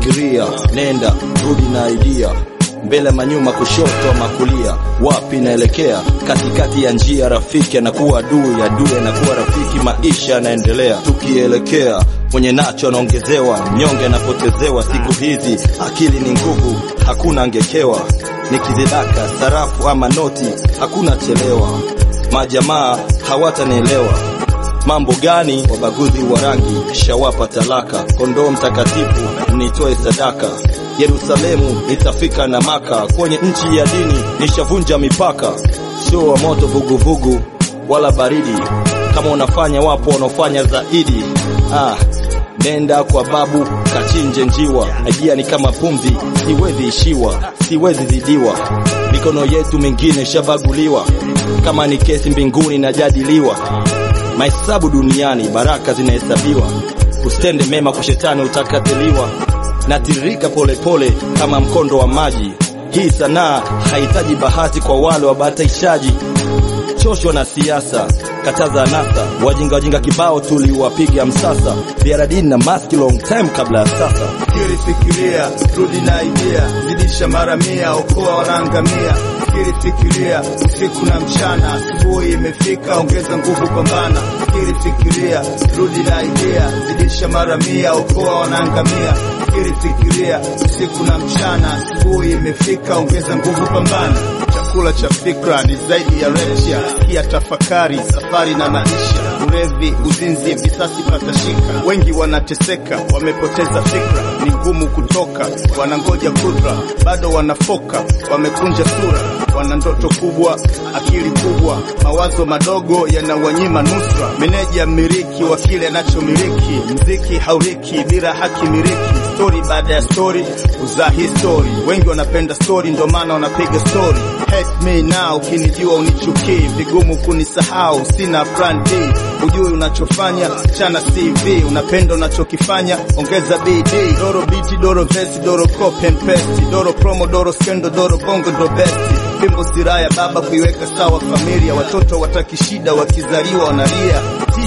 fikiria, nenda rudi na idea mbele manyuma, kushoto ama kulia, wapi naelekea? Katikati ya njia, rafiki anakuwa adui, adui anakuwa rafiki, maisha yanaendelea tukielekea. Mwenye nacho anaongezewa, nyonge anapotezewa. Siku hizi akili ni nguvu, hakuna angekewa. Nikizidaka sarafu ama noti, hakuna chelewa. Majamaa hawatanielewa mambo gani? Wabaguzi wa rangi shawapa talaka, kondoo mtakatifu nitoe sadaka. Yerusalemu nitafika na Maka, kwenye nchi ya dini nishavunja mipaka. Sio wa moto vuguvugu wala baridi, kama unafanya wapo wanaofanya zaidi. Ah, nenda kwa babu kachinje njiwa, idea ni kama pumzi, siwezi ishiwa, siwezi zidiwa. Mikono yetu mingine shabaguliwa, kama ni kesi mbinguni najadiliwa mahesabu duniani, baraka zinahesabiwa. Usitende mema kwa shetani utakatiliwa. Natiririka polepole kama mkondo wa maji. Hii sanaa hahitaji bahati kwa wale wabahatishaji. Choshwa na siasa, kataza anasa, wajinga wajinga kibao tuliwapiga msasa. Biaradini na maski long time kabla ya sasa. Fikiri, fikiria, rudi na idea, zidisha mara mia, okoa wanaangamia. Fikiri, fikiria, usiku na mchana, asubuhi imefika, ongeza nguvu, pambana. Fikiri, fikiria, rudi na idea, zidisha mara mia, okoa wanaangamia. Fikiri, fikiria, usiku na mchana, asubuhi imefika, ongeza nguvu, pambana. Chakula cha fikra ni zaidi ya recha, kia tafakari, safari na maisha. Ulevi, uzinzi, visasi patashika, wengi wanateseka, wamepoteza fikra, ni ngumu kutoka, wanangoja kudra, bado wanafoka, wamekunja sura, wana ndoto kubwa, akili kubwa, mawazo madogo yanawanyima nusra. Meneja mmiliki wa kile anachomiliki, mziki hauriki bila haki miliki, stori baada ya stori uzaa histori. Wengi wanapenda stori, ndo maana wanapiga stori. Hate me now, ukinijua unichukii, vigumu kunisahau, sina plan D. Ujui unachofanya, chana CV, unapenda unachokifanya, ongeza BD. Doro biti, doro vesi, doro copy and paste, doro promo, doro skendo, doro bongo, ndo besti. Fimbo siraya baba kuiweka sawa familia, watoto wataki shida, wakizaliwa wanalia.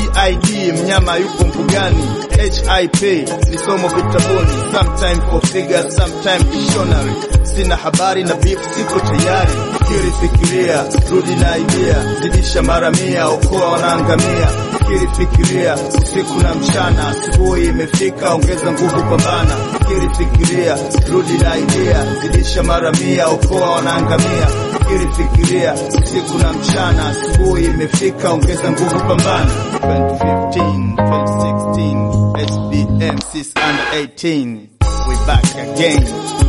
TID mnyama yupo mbugani, HIP ni somo vitabuni, sometime for figure, sometime dictionary. Sina habari na beef, siko tayari. Fikiri, fikiria, rudi na idea, zidisha mara mia, okoa wanaangamia. Fikiri, fikiria, usiku na mchana, asubuhi imefika, ongeza nguvu, pambana. Fikiri, fikiria, rudi na idea, zidisha mara mia, okoa wanaangamia. Fikiri, fikiria, usiku na mchana, asubuhi imefika, ongeza nguvu, pambana. 2015, 2016, SBM 6 under 18, we back again.